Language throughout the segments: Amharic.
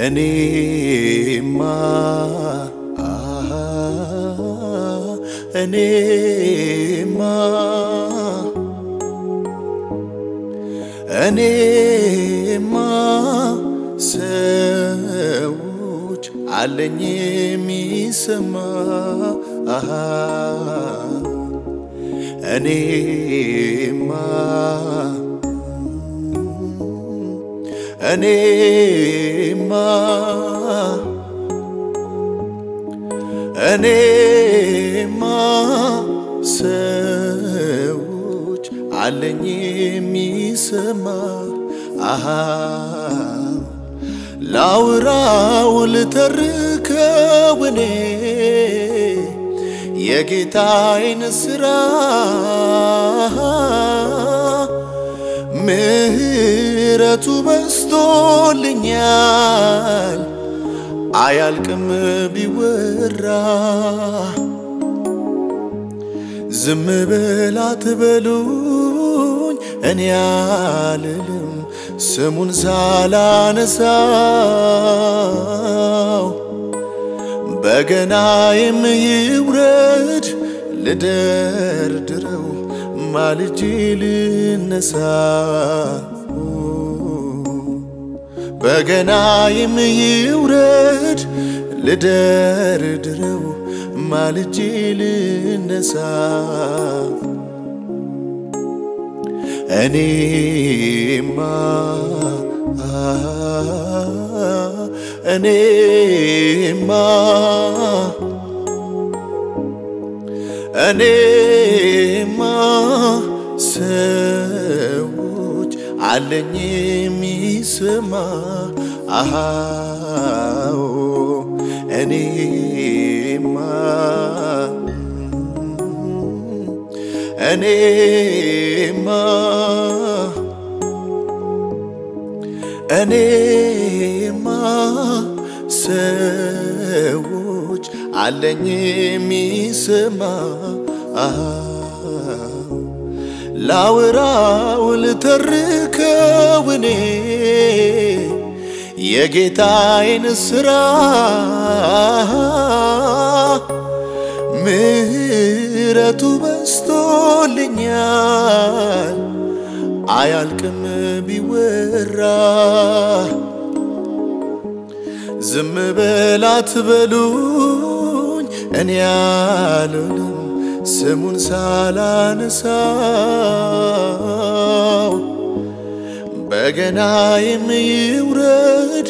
እኔማ አሃ እኔማ እኔማ ሰዎች አለኝ የሚሰማ አሃ እኔማ እኔማ እኔማ ሰዎች አለኝ የሚሰማ አሃ ላውራው ልተርከው እኔ የጌታዬን ሥራ ምሕረቱ በስቶልኛል አያልቅም ቢወራ ዝም በል አትበሉኝ እኔ አልልም ስሙን ሳላነሳው በገናዬም ይውረድ ልደርድረው ማልጄ ልነሳ በገናዬም ይውረድ ልደርድረው ማልጄ ልነሳ እኔማ እኔማ እኔማ ሰዎች አለኝ የሚሰማ አሃው እኔማ እኔማ እኔማ ሰዎች አለኝ የሚሰማ ላውራው ልተርከው እኔ የጌታዬን ሥራ ምሕረቱ በስቶልኛል አያልቅም ቢወራ ዝም በል አትበሉኝ እኔ አልልም ስሙን ሳላነሳው በገናዬም ይውረድ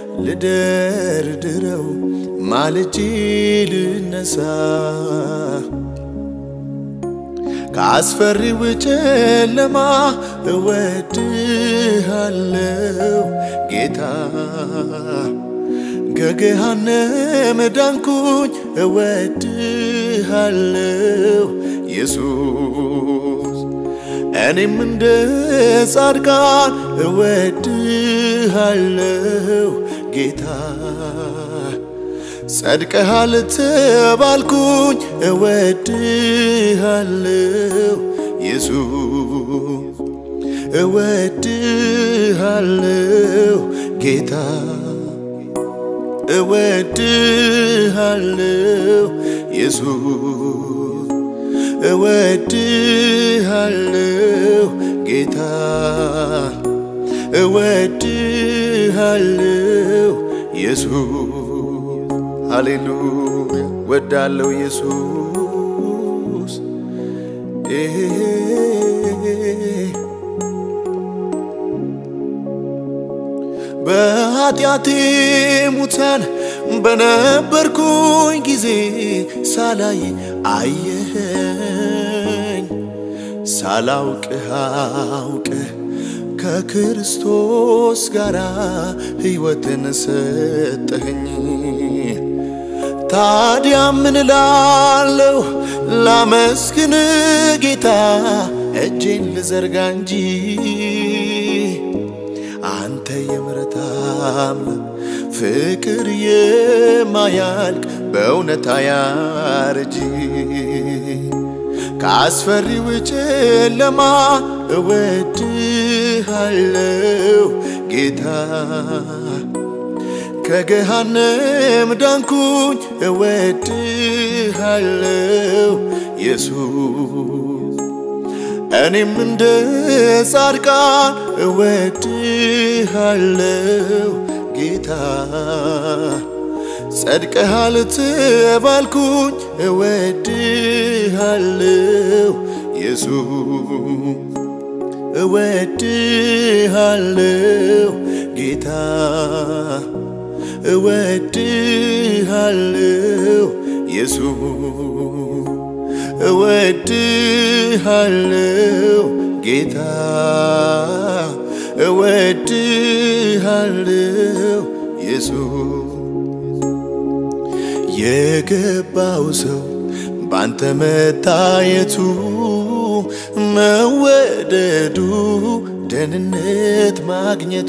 ልደርድረው ማልጄ ልነሳ ከአስፈሪው ጨለማ እወድሃለው ጌታ ከገሃነም ዳንኩኝ እወድሃለው ኢየሱስ እኔም እንደ ጻድቃን እወድሃለው ጌታ ጸድቀሃል ተባልኩኝ እወድሃለው ኢየሱስ እወድሃለው ጌታ እወድሃለው ኢየሱስ እወድሃለው ጌታ እወድሃለው ኢየሱስ ሃሌሉያ ወዳለው ኢየሱስ በኃጢአቴ ሙታን በነበርኩኝ ጊዜ ሳላይ አየኸኝ ሳላውቅህ አውቅህ ከክርስቶስ ጋር ሕይወትን ሰጠኸኝ። ታዲያ ምን እላለሁ ላመስግን ጌታ እጄን ልዘርጋ እንጂ አንተ የምሕረት አምላክ ፍቅር የማያልቅ በእውነት አያረጅ ከአስፈሪው ጨለማ እወድሃለው ጌታ ከገሃነም ዳንኩኝ እወድሃለው ኢየሱስ እኔም እንደ ጻድቃን እወድሃለው ጌታ ጸድቀሃል ተባልኩኝ እወድሃለው ኢየሱስ እወድሃለው ጌታ እወድሃለው ኢየሱስ እወድሃለው ጌታ እወድሃለው ኢየሱስ የገባው ሰው ባንተ መታየቱ መወደዱ ደህንነት ማግኘቱ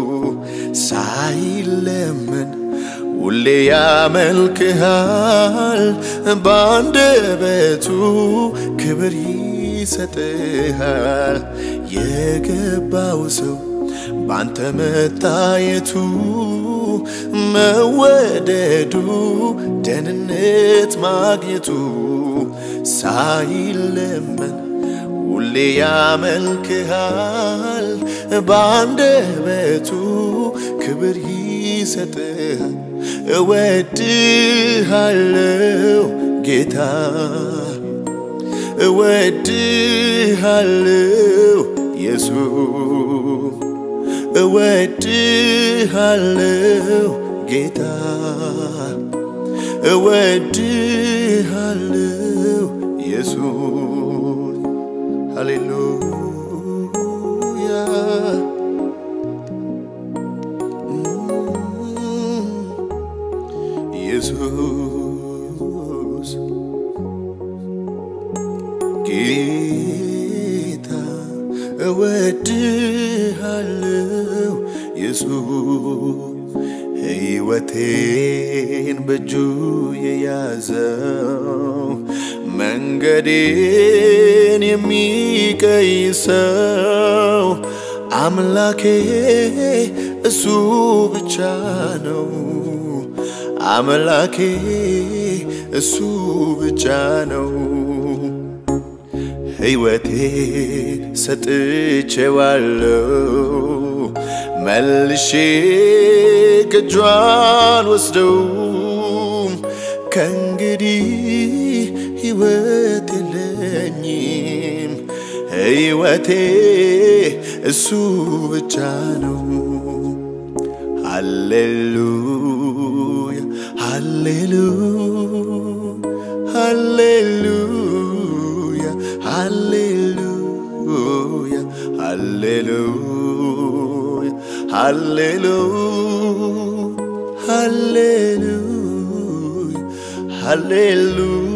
ሳይለመን ሁሌ ያመልክሃል በአንደበቱ ክብር ይሰጥሃል የገባው ሰው ባንተ መታየቱ መወደዱ ደህንነት ማግኘቱ ሳይለመን ሁሌ ያመልክሃል በአንደበቱ ክብር ይሰጥሃል እወድሃለው ጌታ እወድሃለው ኢየሱስ እወድሃለው ጌታ እወድሃለው ኢየሱስ ሃሌሉያ ኢየሱስ ጌታ እወድሃለው ኢየሱስ ሕይወቴን በእጁ የያዘው መንገዴን የሚቀይሰው አምላኬ እሱ ብቻ ነው። አምላኬ እሱ ብቻ ነው። ሕይወቴ ሰጥቼዋለው መልሼ ከእጁ አልወስደውም። ከእንግዲህ ሕይወት የለኝም። ሕይወቴ እሱ ብቻ ነው። ሃሌሉያ ሃሌሉያ ሃሌሉያ ሃሌሉያ ሃሌሉያ ሃሌሉያ ሃሌሉያ ሃሌሉያ